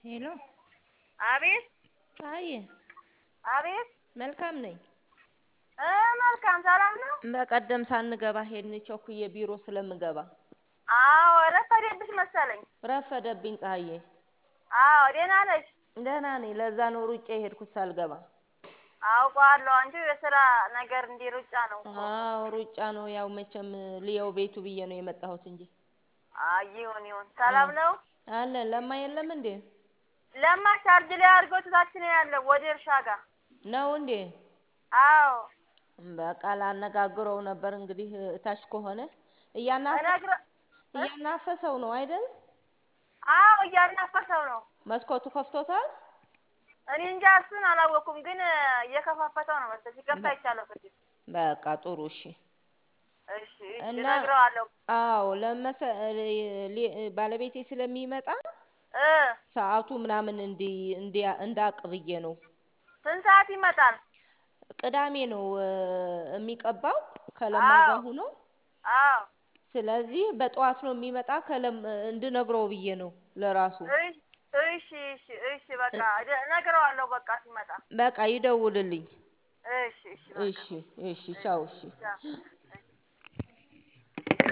ሄሎ አቤት ፀሐዬ አቤት መልካም ነኝ። እ መልካም ሰላም ነው። በቀደም ሳንገባ ሄድን ቸኩዬ ቢሮ ስለምገባ አዎ ረፈደብሽ መሰለኝ። ረፈደብኝ ፀሐዬ። አዎ ደህና ነሽ? ደህና ነኝ። ለዛ ነው ሩጬ የሄድኩት ሳልገባ። አውቀዋለሁ። አንቺ የስራ ነገር እንዲህ ሩጫ ነው እኮ። አዎ ሩጫ ነው። ያው መቼም ልየው ቤቱ ብዬ ነው የመጣሁት እንጂ አይ ይሁን ይሁን። ሰላም ነው? አለን። ለማ የለም እንዴ? ለማ ቻርጅ ላይ አድርጎ ትታች ነው ያለው ወደ እርሻ ጋር። ነው እንዴ? አዎ በቃ ላነጋግረው ነበር እንግዲህ እታች ከሆነ እያናፈ እነግረ እያናፈሰው ነው አይደል? አዎ እያናፈሰው ነው። መስኮቱ ከፍቶታል? እኔ እንጃ እሱን አላወኩም፣ ግን እየከፋፈተው ነው መሰለኝ። ሲከፍት አይቻለሁ ቅድም። በቃ ጥሩ እሺ። እሺ እሺ እና እነግረዋለሁ። አዎ ለመሰ ሊ- ባለቤቴ ስለሚመጣ እ ሰዓቱ ምናምን እንዲ እንዲ እንዳቅ ብዬ ነው። ስንት ሰዓት ይመጣል? ቅዳሜ ነው እ የሚቀባው ከለማ አዎ ጋር ሆኖ አዎ ስለዚህ በጠዋት ነው የሚመጣ ከለም እንድነግረው ብዬ ነው ለራሱ እሺ እሺ እሺ እሺ በቃ እደ- እነግረዋለሁ በቃ ሲመጣ። በቃ ይደውልልኝ። እሺ እሺ በቃ እሺ እሺ ቻው እሺ ቻው።